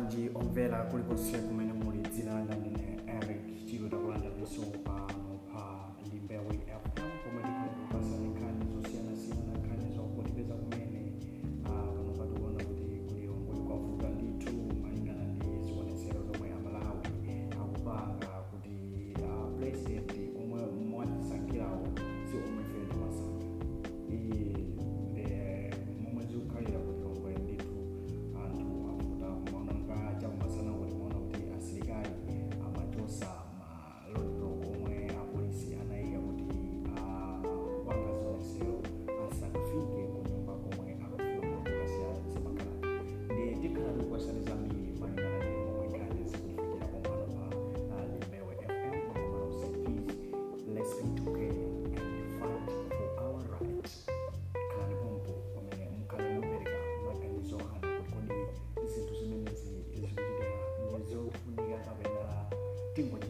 bwanji omvera kulikonse kumene muli dzina langa ndine eric chilo takulandaninso pano pa limbewe fm pomwe tikhale kupasani nkhani zosiyanasiyana nkhani zokutipeza kumene ah, pano patikuona kuti kulilongwe kwavuta ndithu malingana ndi zionetsero zomwe amalawi akupanga kuti ah, president omwe mwatisankhirawo si omwe ife timasankha iyi ndi momwe zikukhalira kulilongwe ndithu anthu avuta kumaonanga chakumasana kuti maona kuti asilikali amachosa maloliblock omwe apolisi anayika kuti wanga zionetsero asakafike kunyumba komwe akufuna kukasiya zimakhala ndi tikhala tikukwasani zambiri malingana ndi momwe nkhani zikufikira komano pa limbewe fm komano say please let's be together and fight for our rights khalani pompo pamene mukhale mupereka maganizo anu kuti kodi zinthu zimenezi zikuchitika ndizofunika kapena tingo